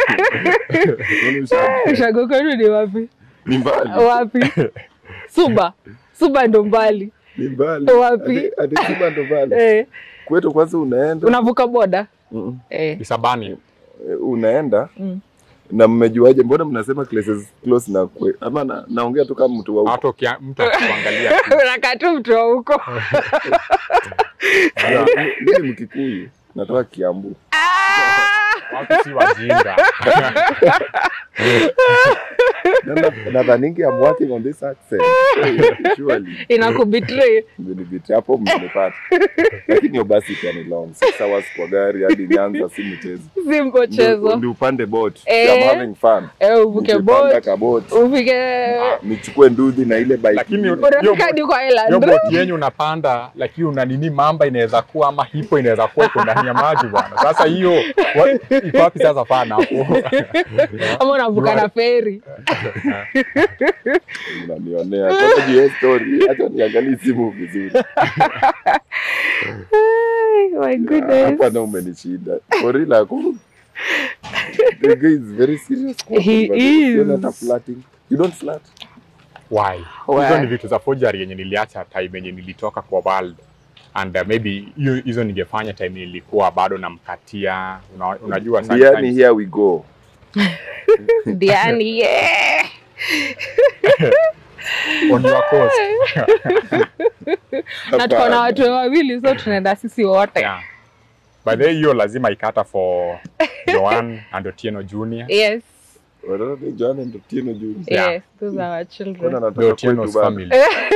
[SPEAKER 4] Nisha-
[SPEAKER 2] Ushago kwenu ni wapi?
[SPEAKER 4] Ni mbali.
[SPEAKER 2] Wapi? Suba. Suba ndo mbali.
[SPEAKER 4] Ni mbali.
[SPEAKER 2] Wapi?
[SPEAKER 4] Hadi- hadi Suba ndo mbali.
[SPEAKER 2] Eh,
[SPEAKER 4] Kwetu kwanza unaenda
[SPEAKER 2] unavuka boda?
[SPEAKER 4] Mm,
[SPEAKER 2] Eh.
[SPEAKER 1] Isabani.
[SPEAKER 4] eh, unaenda
[SPEAKER 2] Mm.
[SPEAKER 4] na mmejuaje? Mbona mnasema places close na kwe? Ama na, naongea tu kama mtu wa huko.
[SPEAKER 1] Hata ukia- mtu akikuangalia tu.
[SPEAKER 2] Unakaa tu mtu wa huko.
[SPEAKER 1] Yeah.
[SPEAKER 4] Mimi Mkikuyu natoka Kiambu.
[SPEAKER 1] Watu si wajinga.
[SPEAKER 4] Na- na- Nadhaningi I'm working on this accent. Surely.
[SPEAKER 2] Inakubetray.
[SPEAKER 4] Mmenibiti hapo mmenipata. Lakini hiyo basi pia ni long. Six hours kwa gari hadi Nyanza si mchezo.
[SPEAKER 2] Si
[SPEAKER 4] Ndio
[SPEAKER 2] mchezo.
[SPEAKER 4] ndio upande boat.
[SPEAKER 2] Eh.
[SPEAKER 4] I'm having fun.
[SPEAKER 2] Eh, uvuke
[SPEAKER 4] Nikipanda
[SPEAKER 2] boat.
[SPEAKER 4] ka boat.
[SPEAKER 2] Ufike
[SPEAKER 4] Nichukue ndudhi na ile bike.
[SPEAKER 1] Lakini
[SPEAKER 4] ingine.
[SPEAKER 1] Hiyo
[SPEAKER 2] unafika
[SPEAKER 1] bo-
[SPEAKER 2] hadi kwa
[SPEAKER 1] hiyo
[SPEAKER 2] island.
[SPEAKER 1] boti yenyu unapanda, lakini una nini, mamba inaweza kuwa ama hipo inaweza kuwa iko ndani ya maji bwana. Sasa hiyo wa- iko wapi sasa fana hapo?
[SPEAKER 2] Ama unavuka na feri.
[SPEAKER 4] Unanionea. Kwanza hiyo story. Acha niangalie simu vizuri.
[SPEAKER 2] My
[SPEAKER 4] Hapa
[SPEAKER 2] goodness.
[SPEAKER 4] na umenishinda. For real ako. The guy is very serious.
[SPEAKER 2] He
[SPEAKER 4] But
[SPEAKER 2] is.
[SPEAKER 4] you're not a flirting. You don't flirt.
[SPEAKER 1] Why?
[SPEAKER 2] Why?
[SPEAKER 1] Hizo ni vitu za forgery yenye niliacha time yenye nilitoka kwa world and uh, maybe hiyo hizo ningefanya time nilikuwa bado namkatia una, unajua
[SPEAKER 4] Yani
[SPEAKER 1] sometimes
[SPEAKER 4] here we go.
[SPEAKER 2] Diani, yeah.
[SPEAKER 1] on your coast
[SPEAKER 2] Na tuko na watu wawili so tunaenda sisi wote.
[SPEAKER 1] yeah. by the way hiyo lazima ikata for Joan and Otieno Junior
[SPEAKER 2] Yes.
[SPEAKER 4] Wanaona ni Joan and Otieno Junior.
[SPEAKER 1] Yeah.
[SPEAKER 2] Yes, those are our
[SPEAKER 4] Mbona
[SPEAKER 2] children.
[SPEAKER 1] the
[SPEAKER 4] anataka
[SPEAKER 1] Otieno's
[SPEAKER 4] kwetu bana?
[SPEAKER 1] family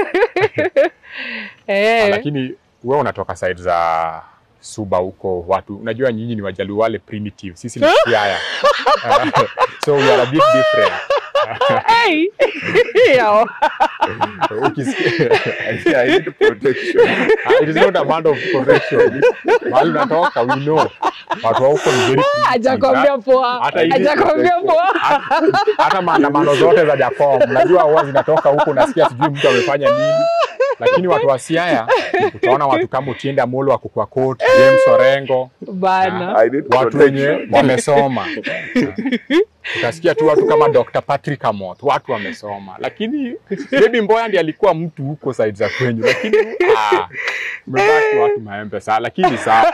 [SPEAKER 1] Ah,
[SPEAKER 2] Eh.
[SPEAKER 1] lakini wewe unatoka side za Suba huko watu unajua nyinyi ni wajaluo wale primitive sisi ni Siaya so we are a bit different
[SPEAKER 2] Hey. Yo.
[SPEAKER 1] Ukisikia-
[SPEAKER 4] I need protection.
[SPEAKER 1] Ah, it is not a matter of correction. Mahali unatoka we know. Watu wa huko ni very primitive.
[SPEAKER 2] Hajakwambia poa.
[SPEAKER 1] Hata hivi-
[SPEAKER 2] Hajakwambia poa.
[SPEAKER 1] Hata maandamano zote za Jacom, unajua huwa zinatoka huko, unasikia sijui mtu amefanya nini, lakini watu wa Siaya utaona watu kama Otiende Amolo wako kwa court, James Orengo,
[SPEAKER 2] Bana.
[SPEAKER 4] I need
[SPEAKER 1] watu wenye
[SPEAKER 4] protection.
[SPEAKER 1] wamesoma. Utasikia tu watu kama Dr. Patrick Amoth, watu wamesoma, lakini maybe Mboya ndiye alikuwa mtu huko side za kwenyu, lakini ah, mmebaki watu maembe saa, lakini sawa.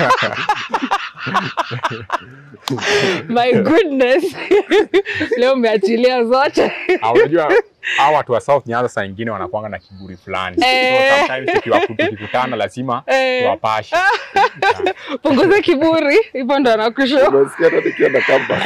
[SPEAKER 2] My goodness. Leo umeachilia zote.
[SPEAKER 1] Ah, unajua hawa watu wa South Nyanza saa ingine wanakuanga na kiburi fulani.
[SPEAKER 2] Eh.
[SPEAKER 1] So sometimes tukiwa- tukikutana lazima
[SPEAKER 2] Eh.
[SPEAKER 1] tuwapashe.
[SPEAKER 2] Punguza kiburi. Hivyo ndo anakusho.
[SPEAKER 4] Unasikia hata nikiwa na kamba.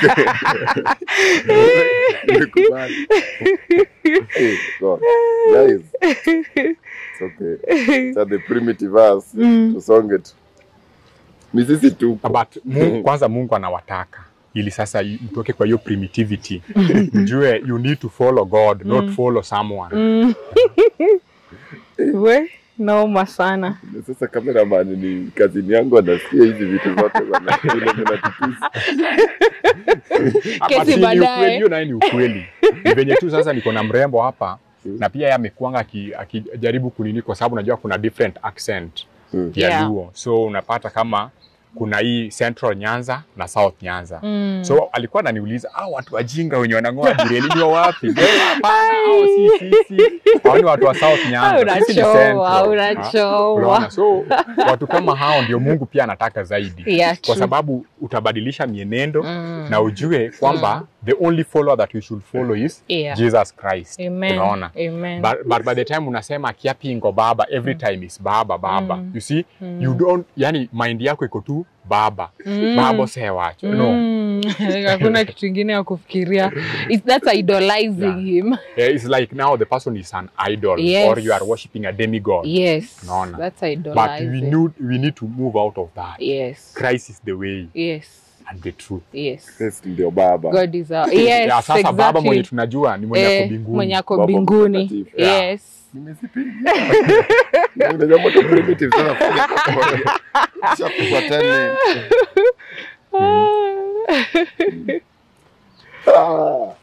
[SPEAKER 4] Nimekubali. Hey, God. Guys. It's okay. It's the primitive us. Tusonge tu. Ni sisi tu.
[SPEAKER 1] But Mungu, kwanza Mungu anawataka ili sasa y- mtoke kwa hiyo primitivity mjue you need to follow God not follow someone
[SPEAKER 2] Mm. We, naoma sana.
[SPEAKER 4] Sasa cameraman ni kazini yangu anasikia hizi vitu zote bana. Vile vinatutusi.
[SPEAKER 1] Hapa
[SPEAKER 2] Kesi
[SPEAKER 1] si ni
[SPEAKER 2] baadaye.
[SPEAKER 1] ukweli, hiyo naye ni ukweli ni venye tu sasa niko na mrembo hapa na pia yeye amekuanga aki- akijaribu kunini kwa sababu najua kuna different accent
[SPEAKER 4] Mm.
[SPEAKER 1] ya
[SPEAKER 2] Yeah.
[SPEAKER 1] Luo so unapata kama kuna hii Central Nyanza na South Nyanza
[SPEAKER 2] Mm.
[SPEAKER 1] so alikuwa ananiuliza ah, watu wajinga wenye wanang'oa bureli ni wa wapi? Ndio, Hapana, hao si sisi, hao ni watu wa South Nyanza, sisi ni
[SPEAKER 2] Unachoa,
[SPEAKER 1] Central. Ah,
[SPEAKER 2] unachoa.
[SPEAKER 1] unaona? So watu kama hao ndio Mungu pia anataka zaidi,
[SPEAKER 2] Yeah,
[SPEAKER 1] kwa
[SPEAKER 2] true.
[SPEAKER 1] sababu utabadilisha mienendo
[SPEAKER 2] Mm.
[SPEAKER 1] na ujue kwamba the only follower that we should follow is
[SPEAKER 2] Yeah.
[SPEAKER 1] Jesus Christ.
[SPEAKER 2] Amen.
[SPEAKER 1] Unaona?
[SPEAKER 2] Amen.
[SPEAKER 1] But, but by the time unasema kiapingo baba every time is baba baba you see you don't yani mind yako iko tu baba
[SPEAKER 2] Mm.
[SPEAKER 1] babo sewacho no
[SPEAKER 2] Mm. Hakuna kitu ingine ya kufikiria. It's, that's idolizing him.
[SPEAKER 1] Yeah, it's like now the person is an idol
[SPEAKER 2] Yes.
[SPEAKER 1] or you are worshiping a demigod
[SPEAKER 2] Yes.
[SPEAKER 1] Unaona?
[SPEAKER 2] That's
[SPEAKER 1] but we
[SPEAKER 2] idolizing.
[SPEAKER 1] need, we need to move out of that
[SPEAKER 2] Yes.
[SPEAKER 1] Christ is the way
[SPEAKER 2] Yes.
[SPEAKER 1] and the truth
[SPEAKER 2] Yes.
[SPEAKER 4] Kristo ndio baba.
[SPEAKER 2] God is our... Yes,
[SPEAKER 1] yeah, sasa
[SPEAKER 2] exactly.
[SPEAKER 1] baba mwenye tunajua ni mwenye
[SPEAKER 2] Eh,
[SPEAKER 1] ako mbinguni
[SPEAKER 2] mwenye ako
[SPEAKER 4] Baba
[SPEAKER 2] mbinguni.
[SPEAKER 4] mtakatifu.
[SPEAKER 1] Yeah.
[SPEAKER 2] Yes.
[SPEAKER 4] Nimezipiga. Unajua moto primitive sana kufanya kwa moja. Kisha kupatani. Ah.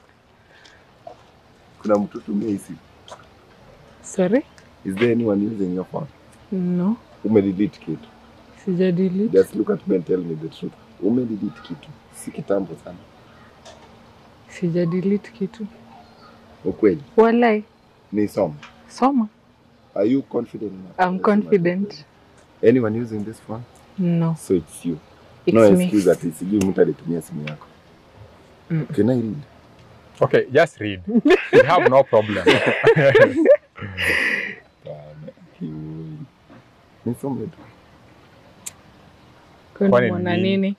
[SPEAKER 4] Kuna mtu tumia hii simu.
[SPEAKER 2] Sorry?
[SPEAKER 4] Is there anyone using your phone?
[SPEAKER 2] No.
[SPEAKER 4] Umedelete kitu.
[SPEAKER 2] Sija delete.
[SPEAKER 4] Just look at me and tell me the truth. Umedelete kitu. Si kitambo sana.
[SPEAKER 2] Sija delete kitu.
[SPEAKER 4] Ukweli.
[SPEAKER 2] Walai.
[SPEAKER 4] Ni soma.
[SPEAKER 2] Soma.
[SPEAKER 4] Are you confident? enough?
[SPEAKER 2] I'm confident.
[SPEAKER 4] Anyone using this phone?
[SPEAKER 2] No.
[SPEAKER 4] So it's you.
[SPEAKER 2] It's
[SPEAKER 4] no
[SPEAKER 2] me.
[SPEAKER 4] excuse ati sijui mtu alitumia simu yako.
[SPEAKER 2] Mm.
[SPEAKER 4] Can I read?
[SPEAKER 1] Okay, just read. We have no problem.
[SPEAKER 4] Bana, kiui. Nisome tu.
[SPEAKER 2] Kwani
[SPEAKER 1] Kwani
[SPEAKER 2] mwana
[SPEAKER 1] nini?
[SPEAKER 2] nini?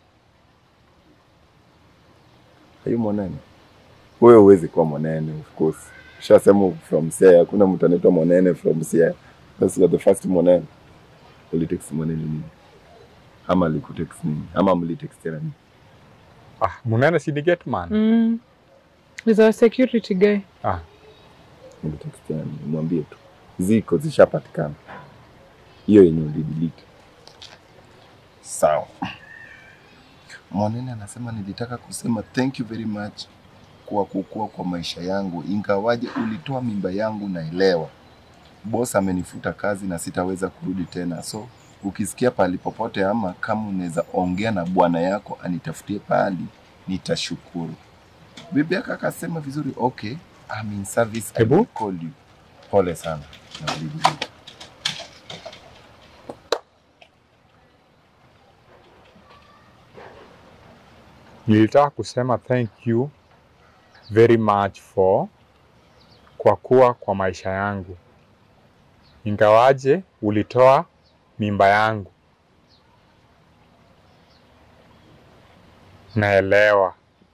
[SPEAKER 4] Are you mwanene? Wewe huwezi kuwa mwanene of course. Ushasema from Siaya, hakuna mtu anaitwa mwanene from Siaya. That's you're the first mwanene. Ulitext mwanene nini? Ama alikutext nini? Ama mlitextiana nini?
[SPEAKER 1] ah, Munene si ni get man.
[SPEAKER 2] Mm. He's our security guy.
[SPEAKER 1] Ah,
[SPEAKER 4] Mlitextiana nini? Mwambie tu. Ziko zishapatikana. Hiyo yenye ulidelete. Sawa. Mwanene anasema nilitaka kusema thank you very much kwa kukua kwa maisha yangu, ingawaje ulitoa mimba yangu, naelewa. Boss amenifuta kazi na sitaweza kurudi tena, so ukisikia pahali popote ama kama unaweza ongea na bwana yako anitafutie pahali, nitashukuru. Bibi yake akasema vizuri, okay, I'm in service, I
[SPEAKER 1] Hebu.
[SPEAKER 4] will call you. Pole sana na bibi.
[SPEAKER 1] nilitaka kusema thank you very much for kwa kuwa kwa maisha yangu, ingawaje ulitoa mimba yangu. Naelewa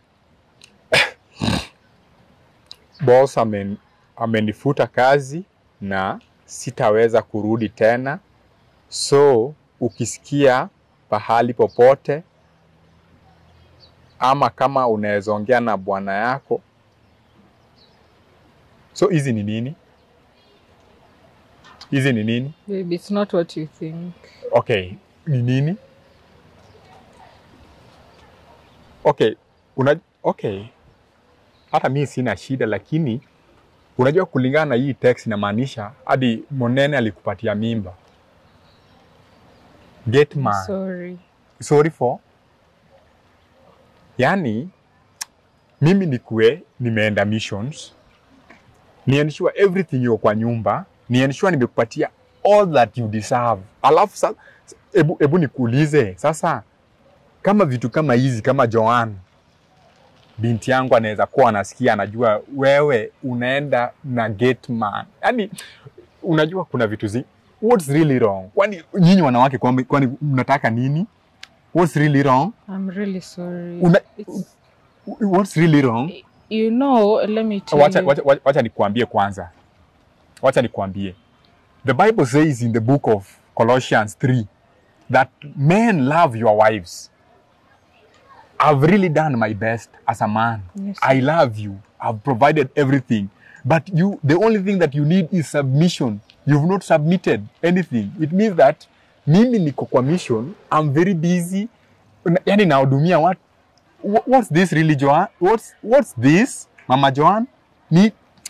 [SPEAKER 1] boss amen, amenifuta kazi na sitaweza kurudi tena, so ukisikia pahali popote ama kama unaweza ongea na bwana yako. So hizi ni nini? Hizi ni nini?
[SPEAKER 2] Baby, it's not what you think.
[SPEAKER 1] Okay, ni nini? Okay, una, okay. Hata mi sina shida, lakini unajua kulingana na hii text inamaanisha hadi Monene alikupatia mimba. Get man.
[SPEAKER 2] Sorry.
[SPEAKER 1] sorry for yani mimi nikuwe nimeenda missions ni ensure everything iko kwa nyumba ni ensure nimekupatia all that you deserve alafu sa, ebu, ebu nikuulize sasa kama vitu kama hizi kama Joan binti yangu anaweza kuwa anasikia anajua wewe unaenda na gate man yani unajua kuna vitu zi what's really wrong kwani nyinyi wanawake kwani kwani mnataka nini what's really wrong
[SPEAKER 2] I'm really sorry.
[SPEAKER 1] Una-
[SPEAKER 2] It's,
[SPEAKER 1] what's really wrong
[SPEAKER 2] you know, let me tell
[SPEAKER 1] wacha,
[SPEAKER 2] you.
[SPEAKER 1] wacha, wacha, wacha nikuambie kwanza wacha nikuambie the bible says in the book of colossians 3 that men love your wives i've really done my best as a man
[SPEAKER 2] Yes,
[SPEAKER 1] i love you i've provided everything but you the only thing that you need is submission you've not submitted anything it means that mimi niko kwa mission i'm very busy Na- yani nahudumia watu Wha- what's this really Joan? What's what's this Mama Joan? Ni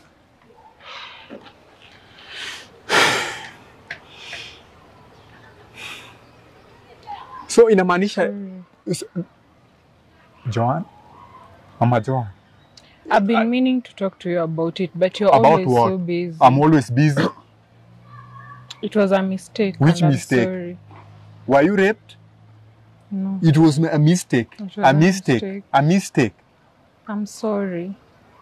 [SPEAKER 1] So inamaanisha so, Joan? Mama Joan.
[SPEAKER 2] I've been meaning to talk to you about it, but you're
[SPEAKER 1] About
[SPEAKER 2] always
[SPEAKER 1] what?
[SPEAKER 2] so busy.
[SPEAKER 1] I'm always busy.
[SPEAKER 2] it was a mistake.
[SPEAKER 1] Which
[SPEAKER 2] and I'm
[SPEAKER 1] mistake?
[SPEAKER 2] Sorry.
[SPEAKER 1] Were you raped?
[SPEAKER 2] No,
[SPEAKER 1] It was a mistake.
[SPEAKER 2] It was
[SPEAKER 1] A
[SPEAKER 2] a
[SPEAKER 1] mistake.
[SPEAKER 2] mistake.
[SPEAKER 1] A mistake.
[SPEAKER 2] I'm sorry.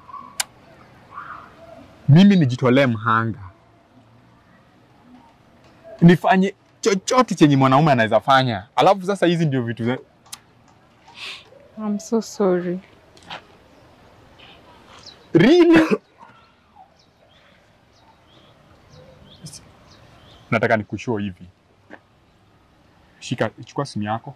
[SPEAKER 1] Mimi nijitolee mhanga, nifanye chochote chenye mwanaume anaweza fanya, alafu sasa hizi ndio vitu za...
[SPEAKER 2] I'm so sorry.
[SPEAKER 1] Really? Nataka nikushow hivi. Shika, chukua simu yako.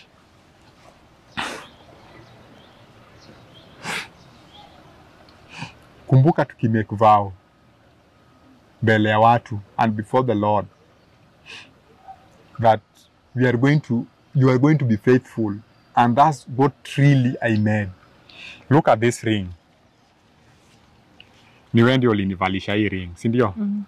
[SPEAKER 1] Kumbuka tukimake vow mbele ya watu and before the Lord that we are going to you are going to be faithful and that's what really I made. Look at this ring. Ni wewe ndio ulinivalisha hii ring, si ndio?
[SPEAKER 2] Mm.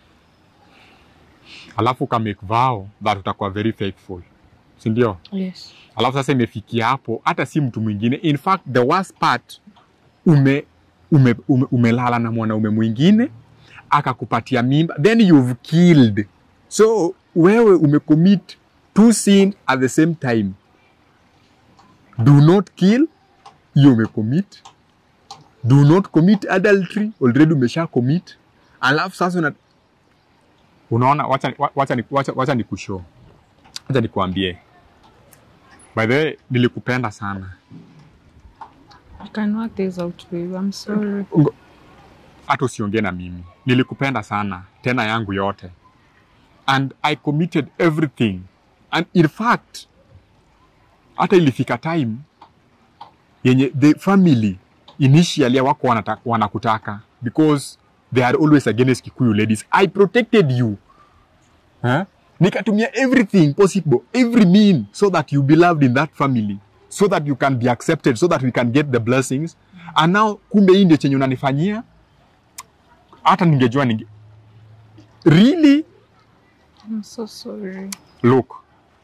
[SPEAKER 1] Alafu ka make vow that utakuwa very faithful, si ndio?
[SPEAKER 2] Yes.
[SPEAKER 1] Alafu sasa imefikia hapo, hata si mtu mwingine. In fact the worst part, ume, ume, ume, umelala na mwanaume mwingine akakupatia mimba, then you've killed. So wewe umecommit two sin at the same time. Do not kill, hiyo umecommit. Do not commit adultery, already umesha commit. Alafu sasa una, unaona, wacha, wacha, wacha, wacha, wacha nikushow, wacha nikuambie By the way, nilikupenda sana.
[SPEAKER 2] I can work this out, babe. I'm sorry.
[SPEAKER 1] Ngo- Hata usiongee na mimi. Nilikupenda sana, tena yangu yote. And I committed everything. And in fact, hata ilifika time yenye the family initially wako wanata, wanakutaka because they are always against Kikuyu ladies. I protected you. Huh? Nikatumia everything possible, every mean so that you be loved in that family, so that you can be accepted, so that we can get the blessings. And now kumbe hii ndio chenye unanifanyia, hata ningejua ninge... Really?
[SPEAKER 2] I'm so sorry.
[SPEAKER 1] Look.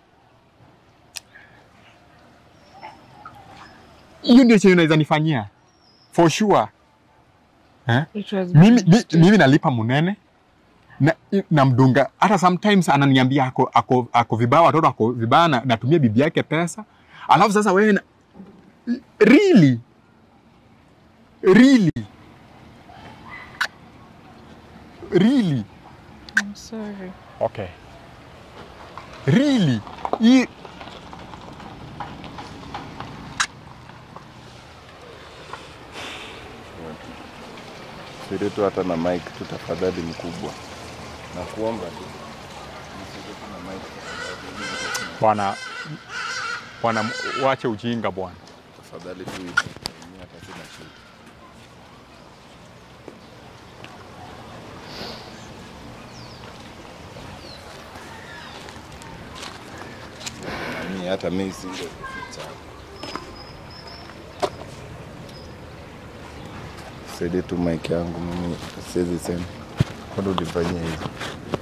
[SPEAKER 1] Hiyo ndio chenye unaweza nifanyia. For sure. Eh?
[SPEAKER 2] It was
[SPEAKER 1] mimi,
[SPEAKER 2] my
[SPEAKER 1] mi,
[SPEAKER 2] mistake.
[SPEAKER 1] mimi nalipa munene na, namdunga hata sometimes ananiambia ako, ako, ako vibaya watoto ako vibaya na, natumia bibi yake pesa alafu sasa wewe na, really really really
[SPEAKER 2] I'm sorry.
[SPEAKER 1] okay really hii
[SPEAKER 4] Siri tu hata na mic tu tafadhali mkubwa. Na kuomba tu. Nisije tu na mic tafadhali.
[SPEAKER 1] bwana bwana wache ujinga bwana
[SPEAKER 4] Tafadhali tu hivi. Mimi hata sina shida. Mimi hata mimi singe kuficha. Saidie tu mic yangu mimi siwezi sema. Kwani ulifanyia hivi?